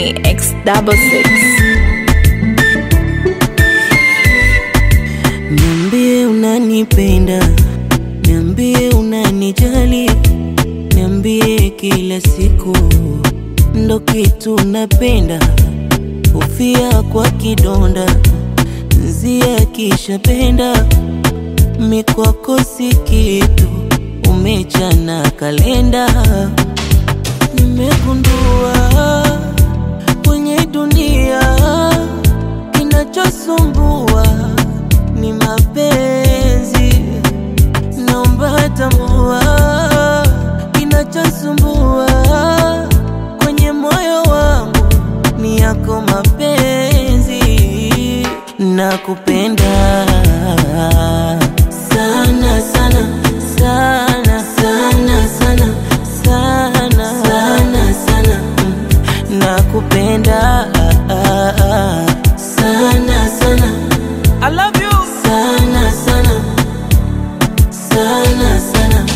Genie X double six. Niambie unanipenda, niambie unanijali, niambie kila siku ndo kitu napenda, ufia kwa kidonda nzia kishapenda, mikwako si kitu, umechana kalenda, nimegundua kwenye dunia kinachosumbua ni mapenzi, naomba tambua kinachosumbua kwenye moyo wangu ni yako mapenzi, nakupenda sana sana sana sana sana sana sana sana Mm, nakupenda sana sana I love you sana sana sana sana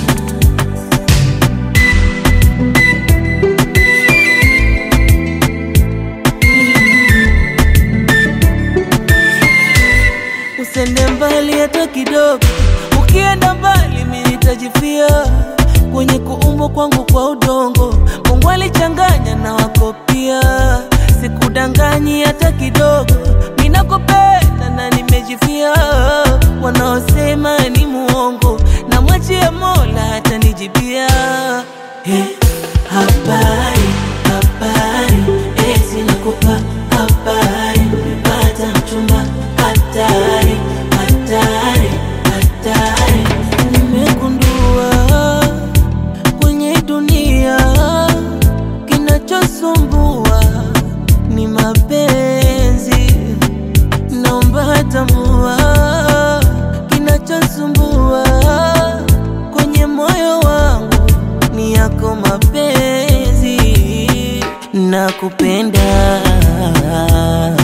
Usende mbali hata kidogo, ukienda mbali mimi nitajifia kwenye kuumbwa kwangu kwa udongo. Mungu alichanganya na wako pia, sikudanganyi hata kidogo. Ninakupenda na nimejifia, wanaosema ni muongo, na mwachia Mola atanijibia. Hey, habari habari, eti nakupa habari, nimepata mchumba hatari hatari hatari, nimegundua kwenye dunia kinachosumbua ni mapenzi, naomba tambua kinachosumbua kwenye moyo wangu ni yako mapenzi, nakupenda